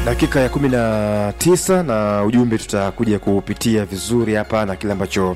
dakika ya kumi na tisa na ujumbe tutakuja kupitia vizuri hapa na kile ambacho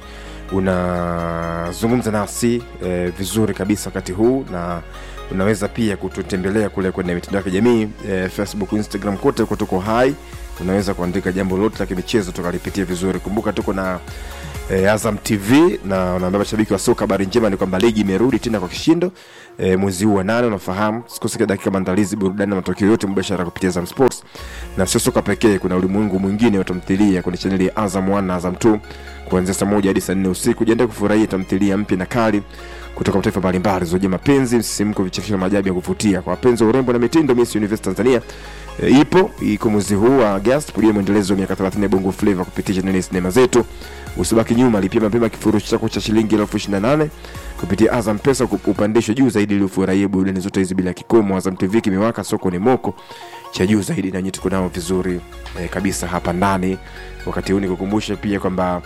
unazungumza nasi e, vizuri kabisa wakati huu na unaweza pia kututembelea kule kwenye mitandao ya kijamii e, facebook instagram kote huko tuko hai unaweza kuandika jambo lolote la kimichezo tukalipitia vizuri kumbuka tuko na e, azam tv na unaambia mashabiki wa soka habari njema ni kwamba ligi imerudi tena kwa kishindo e, mwezi huu wa nane unafahamu sikosika dakika maandalizi burudani na matokeo yote mubashara kupitia azam sports na sio soka pekee kuna ulimwengu mwingine wa tamthilia kwenye chaneli ya azam 1 na azam 2 kuanzia saa moja hadi saa nne usiku jiandae kufurahia tamthilia mpya na kali kutoka mataifa mbalimbali zojia mapenzi msisimko vichekesho na maajabu ya kuvutia kwa wapenzi wa urembo na mitindo miss universe tanzania e, ipo iko mwezi huu wa agast pudia mwendelezo wa miaka 30 ya bongo flava kupitia chaneli ya sinema zetu usibaki nyuma lipia mapema kifurushi chako cha shilingi elfu ishiri na nane kupitia azam pesa upandishwe juu zaidi ili ufurahie burudani zote hizi bila kikomo azam tv kimewaka soko ni moko cha juu zaidi nanyi tuko nao vizuri eh, kabisa hapa ndani wakati huu nikukumbushe pia kwamba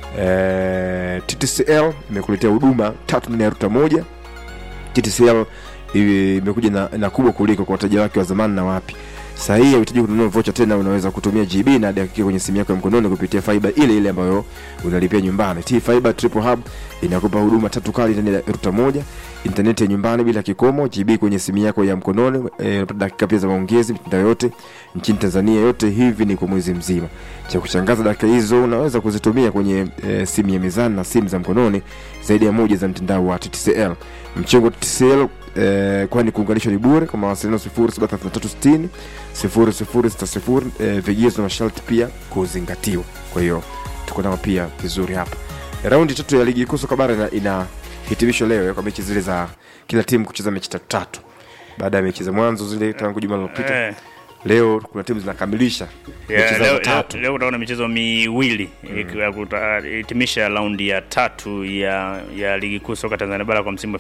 eh, ttcl imekuletea huduma tatu ndani ya ruta moja ttcl imekuja na, na kubwa kuliko kwa wateja wake wa zamani na wapi saa hii hauhitaji kununua vocha tena unaweza kutumia gb na dakika kwenye simu yako ya mkononi kupitia fiba ile ile ambayo unalipia nyumbani t fiber triple hub inakupa huduma tatu kali ndani ya ruta moja intaneti ya nyumbani bila kikomo gb kwenye simu yako ya mkononi e, dakika pia za maongezi mitandao yote nchini tanzania yote hivi ni kwa mwezi mzima cha kushangaza dakika hizo unaweza kuzitumia kwenye e, simu ya mezani na simu za mkononi zaidi ya moja za mtandao wa ttcl mchengo ttcl eh, kwani kuunganishwa ni bure kwa mawasiliano 073360 0060 eh, vigezo na masharti pia kuzingatiwa kwa hiyo tuko nao pia vizuri hapa raundi tatu ya ligi kuu soka bara ina, ina hitimisho leo kwa mechi zile za kila timu kucheza mechi tatu tatu baada ya mechi za mwanzo zile tangu juma lilopita Eh. leo kuna timu zinakamilisha mechi Yeah, zao leo, leo, tatu leo utaona michezo miwili hitimisha raundi ya tatu ya ya ligi kuu soka Tanzania bara kwa msimu wa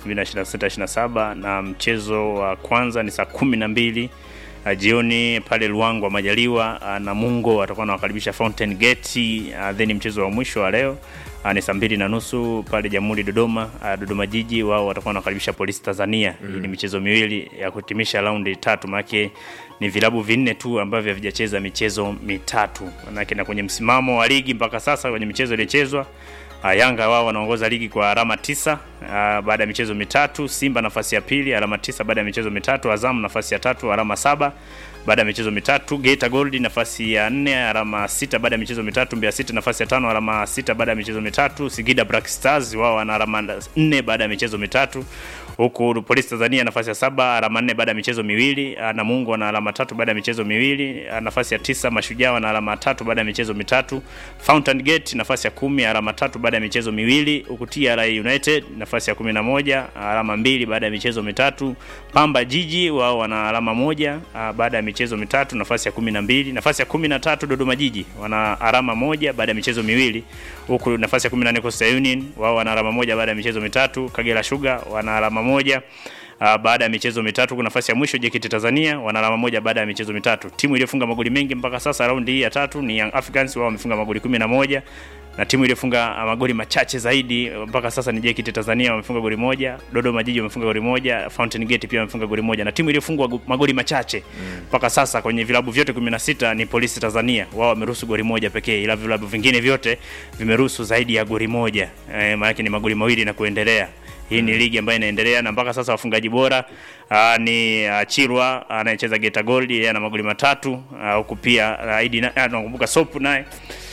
2026-27 na mchezo wa kwanza ni saa kumi na mbili uh, jioni pale Luangwa Majaliwa uh, Namungo watakuwa wanawakaribisha Fountain Gate uh, then mchezo wa mwisho wa leo uh, ni saa mbili na nusu pale Jamhuri Dodoma uh, Dodoma Jiji wao watakuwa wanakaribisha Polisi Tanzania mm. Hii ni michezo miwili ya kuhitimisha raundi tatu maanake ni vilabu vinne tu ambavyo havijacheza michezo mitatu manake na kwenye msimamo wa ligi mpaka sasa kwenye michezo iliyochezwa Uh, Yanga wao wanaongoza ligi kwa alama tisa uh, baada ya michezo mitatu. Simba nafasi ya pili alama tisa baada ya michezo mitatu. Azam nafasi ya tatu alama saba baada ya michezo mitatu. Geita Gold nafasi ya nne alama sita baada ya michezo mitatu. Mbeya City nafasi ya tano alama sita baada ya michezo mitatu. Singida Black Stars wao wana alama nne baada ya michezo mitatu huku Polisi Tanzania nafasi ya saba alama nne baada ya michezo miwili. Ah, Namungo wana alama tatu baada ya michezo miwili. Ah, Nafasi ya tisa Mashujaa wana alama tatu baada ya michezo mitatu. Fountain Gate nafasi ya kumi alama tatu baada ya michezo miwili, huku TRA United nafasi ya kumi na moja alama mbili baada ya michezo mitatu. Pamba Jiji wao wana alama moja ah, baada ya michezo mitatu, nafasi ya kumi na mbili. Nafasi ya kumi na tatu Dodoma Jiji wana alama moja baada ya michezo miwili, huku nafasi ya kumi na nne Coastal Union wao wana alama moja baada ya michezo mitatu. Kagera Sugar wana alama moja Uh, baada ya michezo mitatu kuna nafasi ya mwisho JKT Tanzania wana alama moja baada ya michezo mitatu. Timu iliyofunga magoli mengi mpaka sasa raundi hii ya tatu ni Young Africans, wao wamefunga magoli kumi na moja na timu iliyofunga uh, magoli machache zaidi mpaka sasa ni JKT Tanzania wamefunga goli moja, Dodoma Jiji wamefunga goli moja, Fountain Gate pia wamefunga goli moja, na timu iliyofungwa gu- magoli machache mpaka sasa kwenye vilabu vyote 16 ni Polisi Tanzania, wao wameruhusu goli moja pekee, ila vilabu vingine vyote vimeruhusu zaidi ya goli moja, eh, maana ni magoli mawili na kuendelea. Hii ni ligi ambayo inaendelea na mpaka sasa wafungaji bora uh, ni uh, Chirwa anayecheza Geta Gold yeye ana magoli matatu ah, huku uh, pia uh, Idi na- ah, nakumbuka Sopu naye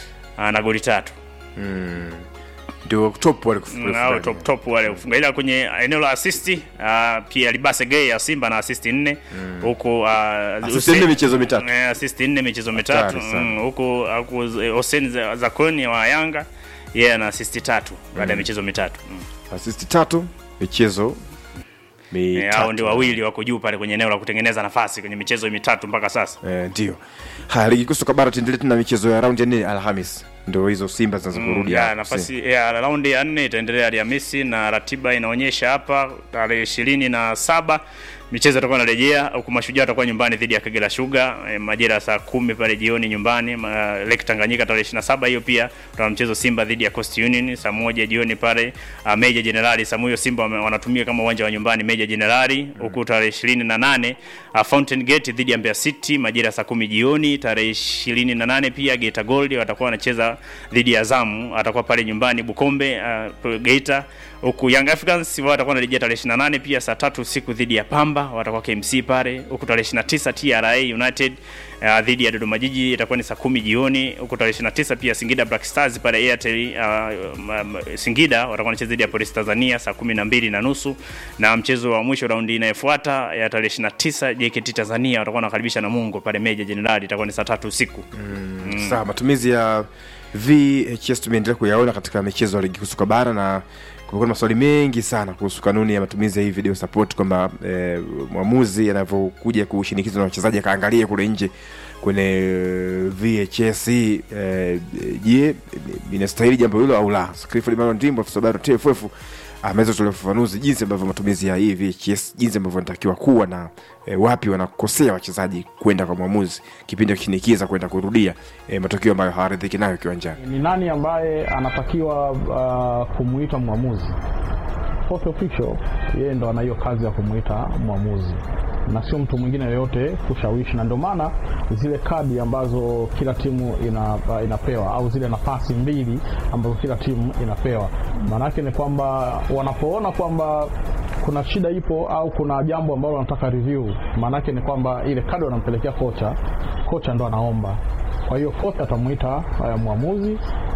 ana goli tatu ndio top wale nao top top wale kufunga, ila kwenye eneo la assist uh, pia Libase Gay ya Simba na assist nne huku uh, Assist Hussein- nne michezo mitatu. eh, assist nne michezo mitatu Hatari sana. mm, huku huku Hussein Zakoni wa Yanga yeye ana assist tatu baada ya michezo mitatu mm. asisti tatu michezo Eh, hao ndio mitatu wawili wako juu pale kwenye eneo la kutengeneza nafasi kwenye michezo mitatu mpaka sasa. Eh, ndio haya ligi kuu soka bara tuendelee tena michezo ya raundi ya nne alhamis ndio hizo simba zinazokurudi ya hapa. nafasi ya raundi ya nne itaendelea Alhamisi na ratiba inaonyesha hapa tarehe ishirini na saba michezo itakuwa inarejea huku Mashujaa watakuwa nyumbani dhidi ya Kagera Sugar e, majira ya saa kumi pale jioni nyumbani ma, Lake Tanganyika tarehe 27. Hiyo pia tuna mchezo Simba dhidi ya Coast Union saa moja jioni pale uh, Meja Jenerali Samuyo. Simba wame- wanatumia kama uwanja wa nyumbani Meja Jenerali, huku tarehe 28 uh, Fountain Gate dhidi ya Mbeya City majira ya saa kumi jioni. Tarehe 28 pia Geita Gold watakuwa wanacheza dhidi ya Zamu, atakuwa pale nyumbani Bukombe uh, Geita huku Young Africans wao watakuwa wanarejea tarehe 28 pia saa tatu usiku dhidi ya Pamba, watakuwa KMC pale. Huku tarehe 29 TRA United uh, dhidi ya Dodoma Jiji itakuwa ni saa kumi jioni. Huku tarehe 29 pia Singida Black Stars pale Airtel uh, ma- ma- Singida watakuwa wanacheza dhidi ya Police Tanzania saa kumi na mbili na nusu na mchezo wa mwisho raundi inayofuata ya tarehe 29 JKT Tanzania watakuwa wanakaribisha Namungo pale Meja Jenerali itakuwa ni saa tatu usiku. Sawa, matumizi ya VHS tumeendelea kuyaona katika michezo ya ligi kuu soka bara na kumekuwa na maswali mengi sana kuhusu kanuni ya matumizi ya hii video support kwamba eh, mwamuzi anavyokuja kushinikiza na wachezaji akaangalia kule nje kwenye eh, VHS hii, eh, je, inastahili jambo hilo au la? Clifford Emmanuel Ndimbo afisa habari wa TFF ameweza kutolea ufafanuzi jinsi ambavyo matumizi ya hii VHS jinsi ambavyo inatakiwa kuwa na e, wapi wanakosea wachezaji kwenda kwa mwamuzi kipindi akishinikiza kwenda kurudia e, matokeo ambayo hawaridhiki nayo kiwanjani. ni nani ambaye anatakiwa uh, kumuita mwamuzi fourth official yeye ndo ana hiyo kazi ya kumuita mwamuzi na sio mtu mwingine yoyote kushawishi na ndio maana zile kadi ambazo kila timu ina, uh, inapewa au zile nafasi mbili ambazo kila timu inapewa maanake ni kwamba wanapoona kwamba kuna shida ipo au kuna jambo ambalo wanataka review maanake ni kwamba ile kadi wanampelekea kocha kocha ndo anaomba kwa hiyo kocha atamwita uh, mwamuzi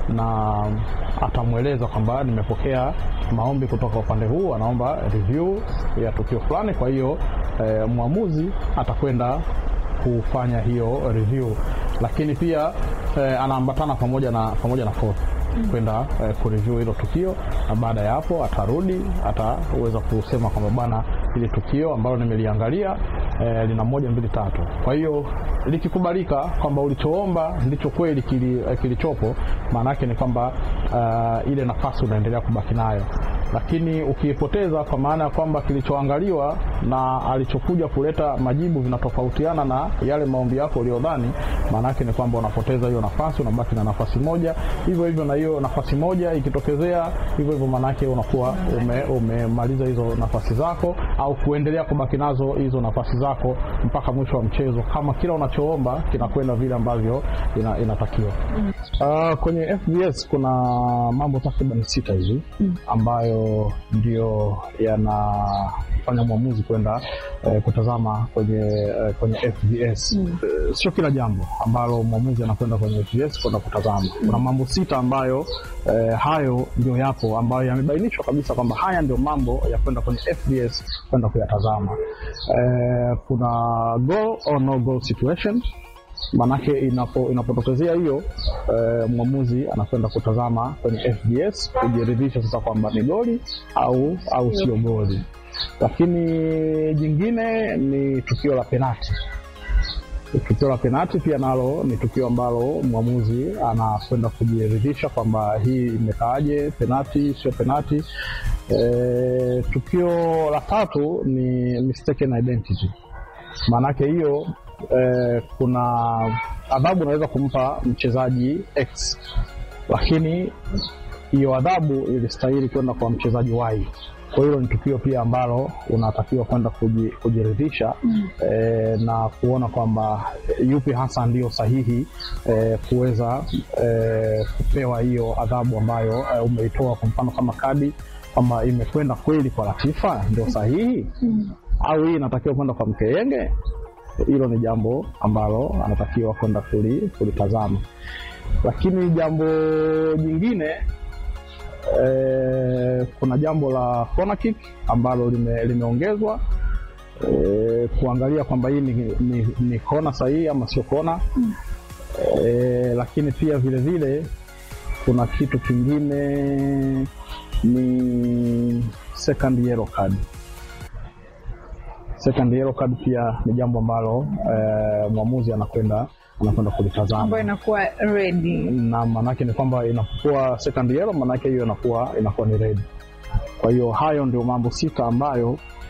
na atamweleza kwamba nimepokea maombi kutoka upande huu, anaomba review ya tukio fulani. Kwa hiyo eh, mwamuzi atakwenda kufanya hiyo review, lakini pia eh, anaambatana pamoja na pamoja na fourth kwenda eh, kureview hilo tukio, na baada ya hapo atarudi, ataweza kusema kwamba bwana, hili tukio ambalo nimeliangalia eh, lina moja mbili tatu. Kwa hiyo likikubalika kwamba ulichoomba ndicho kweli kili, eh, kilichopo, maana yake ni kwamba uh, ile nafasi unaendelea kubaki nayo, lakini ukiipoteza kwa maana ya kwamba kilichoangaliwa na alichokuja kuleta majibu vinatofautiana na yale maombi yako uliyodhani, maana yake ni kwamba unapoteza hiyo nafasi, unabaki na nafasi moja. Hivyo hivyo na hiyo nafasi moja ikitokezea hivyo hivyo, maana yake unakuwa ume, umemaliza hizo nafasi zako au kuendelea kubaki nazo hizo nafasi zako mpaka mwisho wa mchezo, kama kila unachoomba kinakwenda vile ambavyo ina, inatakiwa. Uh, kwenye FBS kuna mambo takriban sita hivi ambayo ndio yanafanya mwamuzi kwenda eh, kutazama kwenye eh, kwenye FBS. Eh, sio kila jambo ambalo mwamuzi anakwenda kwenye FBS kwenda kutazama. Kuna mambo sita ambayo eh, hayo ndio yapo ambayo yamebainishwa kabisa kwamba haya ndio mambo ya kwenda kwenye FBS kwenda kuyatazama. Eh, kuna goal or no goal situation maanake inapo inapotokezea hiyo eh, mwamuzi anakwenda kutazama kwenye FBS kujiridhisha sasa kwamba ni goli au au sio goli. Lakini jingine ni tukio la penati. Tukio la penati pia nalo ni tukio ambalo mwamuzi anakwenda kujiridhisha kwamba hii imekaaje, penati sio penati. E, tukio la tatu ni mistaken identity maanake hiyo eh, kuna adhabu unaweza kumpa mchezaji X, lakini hiyo adhabu ilistahili kwenda kwa mchezaji Y. Kwa hilo ni tukio pia ambalo unatakiwa kwenda kuji, kujiridhisha mm. eh, na kuona kwamba yupi hasa ndio sahihi eh, kuweza eh, kupewa hiyo adhabu ambayo eh, umeitoa, kwa mfano kama kadi kwamba imekwenda kweli kwa Latifa ndio sahihi mm. au hii inatakiwa kwenda kwa Mkeyenge hilo ni jambo ambalo anatakiwa kwenda kulitazama. Lakini jambo jingine e, kuna jambo la corner kick ambalo lime, limeongezwa e, kuangalia kwamba hii ni, ni, ni kona sahihi ama sio kona e, lakini pia vile vile kuna kitu kingine ni second yellow card second yellow card pia ni jambo ambalo eh, mwamuzi anakwenda anakwenda kulitazama ambayo inakuwa ready na maanake ni kwamba inapokuwa second yellow maanake hiyo inakuwa inakuwa ni red. Kwa hiyo hayo ndio mambo sita ambayo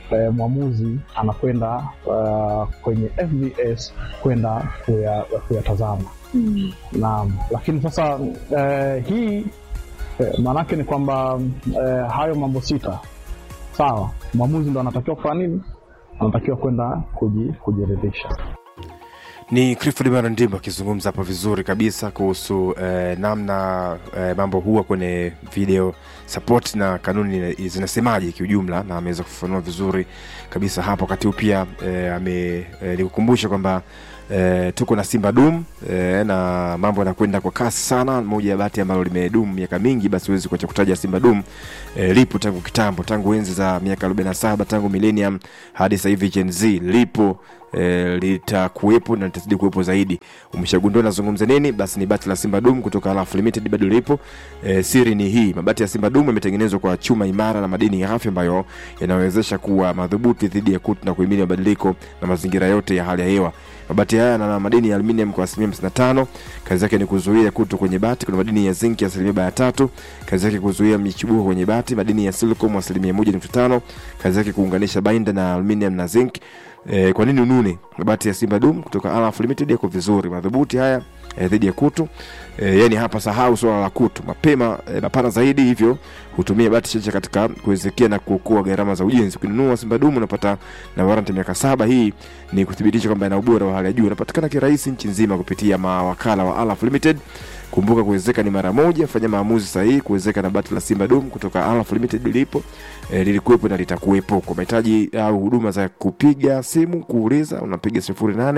eh, mwamuzi anakwenda uh, kwenye FVS kwenda kuya- kuyatazama Mm. Naam, lakini sasa eh, hii eh, maanake ni kwamba eh, hayo mambo sita sawa, mwamuzi ndo anatakiwa kufanya nini? Anatakiwa kwenda kuji, kujiridhisha. ni clifford marandimbo akizungumza hapo vizuri kabisa kuhusu eh, namna eh, mambo huwa kwenye video support na kanuni zinasemaje kiujumla na ameweza kufafanua vizuri kabisa hapo wakati huu pia eh, ame eh, nikukumbusha kwamba E, tuko na simba dum e, na mambo yanakwenda kwa kasi sana moja ya bati ambalo limedumu miaka mingi basi huwezi kuacha kutaja simba dum e, lipo tangu kitambo tangu enzi za miaka 47 tangu millennium hadi sasa hivi gen z lipo e, litakuwepo na litazidi kuwepo zaidi umeshagundua nazungumza nini basi ni bati la simba dum kutoka Alaf limited bado lipo e, siri ni hii mabati ya simba dum yametengenezwa kwa chuma imara na madini ya afya ambayo yanawezesha kuwa madhubuti dhidi ya kutu na kuhimili mabadiliko na mazingira yote ya hali ya hewa mabati haya yana madini ya aluminium kwa asilimia 55 kazi yake ni kuzuia kutu kwenye bati kuna madini ya zinc ya asilimia baya tatu kazi yake kuzuia michubuko kwenye bati madini ya silicon asilimia 1.5 kazi yake kuunganisha binder na aluminium na zinc E, kwa nini unune mabati ya simba dum kutoka Alaf limited yako vizuri madhubuti haya e, dhidi ya kutu e, yani hapa sahau swala la kutu mapema e, mapana zaidi hivyo hutumia bati chache katika kuwezekia na kuokoa gharama za ujenzi ukinunua simba dum unapata na warranty ya miaka saba hii ni kuthibitisha kwamba ina ubora wa hali ya juu unapatikana kirahisi nchi nzima kupitia mawakala wa Alaf limited kumbuka kuwezeka ni mara moja fanya maamuzi sahihi kuwezeka na bati la simba dum kutoka Alaf limited lipo e, lilikuwepo na litakuwepo kwa mahitaji au huduma za kupiga simu kuuliza unapiga 08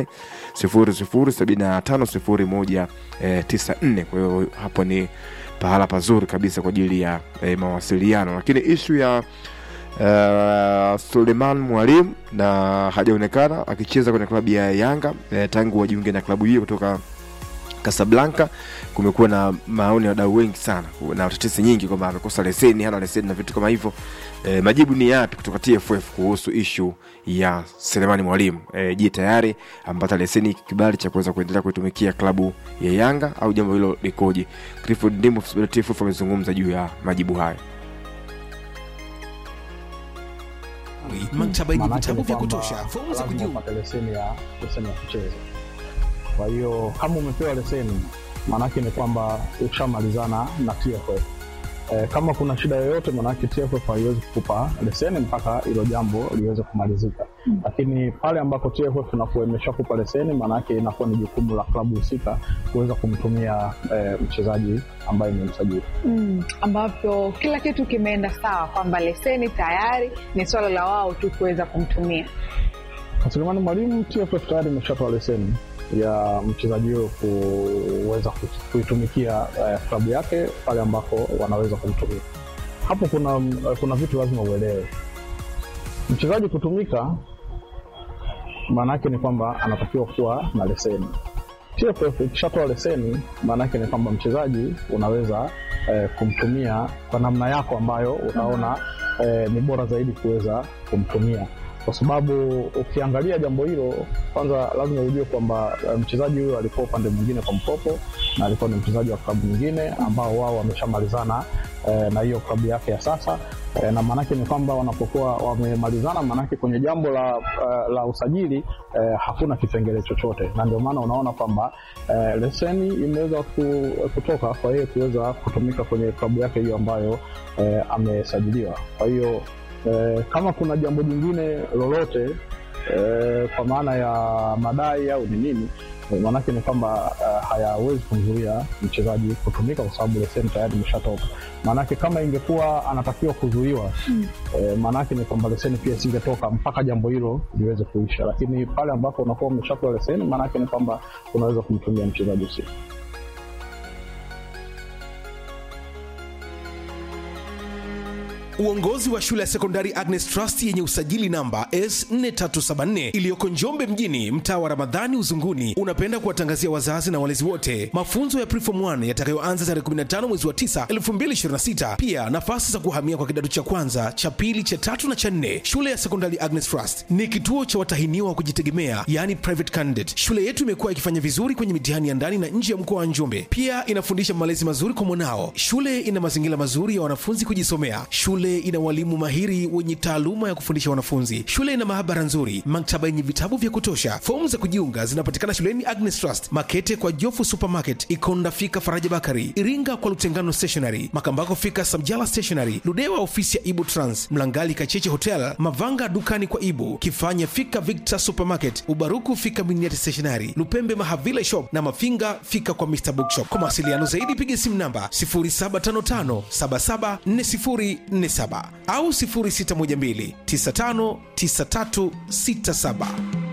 0075 0194 kwa hiyo hapo ni pahala pazuri kabisa kwa ajili ya e, mawasiliano lakini ishu ya Uh, Suleiman Mwalimu na hajaonekana akicheza kwenye klabu ya Yanga eh, tangu wajiunge na klabu hiyo kutoka Casablanca. Kumekuwa na maoni ya wadau wengi sana na tetesi nyingi kwamba amekosa leseni, hana leseni na vitu kama hivyo. E, majibu ni yapi kutoka TFF kuhusu ishu ya Selemani Mwalimu? E, je, tayari ampata leseni kibali cha kuweza kuendelea kuitumikia klabu ya Yanga au jambo hilo likoje? Clifford Ndimbo TFF amezungumza juu ya majibu hayo. maktaba yenye Maanake vitabu ni vya kwamba kutosha fomu za lazima kujiunga upate leseni ya leseni ya kucheza. Kwa hiyo kama umepewa leseni, maanake ni kwamba ushamalizana na TFF. E, kama kuna shida yoyote, maanake TFF haiwezi kukupa leseni mpaka hilo jambo liweze kumalizika. Lakini pale ambako TFF inakuwa imeshakupa leseni, maanake inakuwa ni jukumu la klabu husika kuweza kumtumia e, mchezaji ambaye ni msajili. Mm, ambapo kila kitu kimeenda sawa kwamba leseni tayari ni swala la wao tu kuweza kumtumia Kwa Selemani Mwalimu, TFF tayari imeshatoa leseni ya mchezaji huyo kuweza ku- kuitumikia eh, klabu yake pale ambako wanaweza kumtumia. Hapo kuna eh, kuna vitu lazima uelewe. Mchezaji kutumika, maana yake ni kwamba anatakiwa kuwa na leseni. TFF ikishatoa leseni, maana yake ni kwamba mchezaji unaweza eh, kumtumia kwa namna yako ambayo utaona eh, ni bora zaidi kuweza kumtumia kwa sababu ukiangalia jambo hilo kwanza lazima ujue kwamba eh, mchezaji huyo alikuwa upande mwingine kwa mkopo na alikuwa ni mchezaji wa klabu nyingine ambao wao wameshamalizana eh, na hiyo klabu yake ya sasa eh, na maanake ni kwamba wanapokuwa wamemalizana maanake kwenye jambo la, eh, la usajili eh, hakuna kipengele chochote na ndio maana unaona kwamba eh, leseni imeweza ku, kutoka kwa yeye kuweza kutumika kwenye klabu yake hiyo ambayo eh, amesajiliwa kwa hiyo eh, kama kuna jambo jingine lolote eh, kwa maana ya madai au ni nini eh, maanake ni kwamba eh, hayawezi kumzuia mchezaji kutumika kwa sababu leseni tayari imeshatoka maanake kama ingekuwa anatakiwa kuzuiwa mm. eh, maanake ni kwamba leseni pia isingetoka mpaka jambo hilo liweze kuisha lakini pale ambapo unakuwa umeshapewa leseni maanake ni kwamba unaweza kumtumia mchezaji husika Uongozi wa shule ya sekondari Agnes Trust yenye usajili namba S4374 iliyoko Njombe mjini, mtaa wa Ramadhani Uzunguni, unapenda kuwatangazia wazazi na walezi wote mafunzo ya Preform 1 yatakayoanza tarehe 15 mwezi wa 9 2026. Pia nafasi za kuhamia kwa kidato cha kwanza, cha pili, cha tatu na cha nne. Shule ya sekondari Agnes Trust ni kituo cha watahiniwa wa kujitegemea, yani private candidate. Shule yetu imekuwa ikifanya vizuri kwenye mitihani ya ndani na nje ya mkoa wa Njombe. Pia inafundisha malezi mazuri kwa mwanao. Shule ina mazingira mazuri ya wanafunzi kujisomea. Shule Shule ina walimu mahiri wenye taaluma ya kufundisha wanafunzi. Shule ina maabara nzuri, maktaba yenye vitabu vya kutosha. Fomu za kujiunga zinapatikana shuleni Agnes Trust, Makete kwa Jofu Supermarket, Ikonda fika Faraja Bakari, Iringa kwa Lutengano Stationery, Makambako fika Samjala Stationery, Ludewa ofisi ya Ibu Trans, Mlangali Kacheche Hotel, Mavanga dukani kwa Ibu, Kifanya fika Victor Supermarket, Ubaruku fika Miniati Stationery, Lupembe Mahavila Shop na Mafinga fika kwa Mr Bookshop. Kwa mawasiliano zaidi piga simu namba 0755774047 au 0612959367.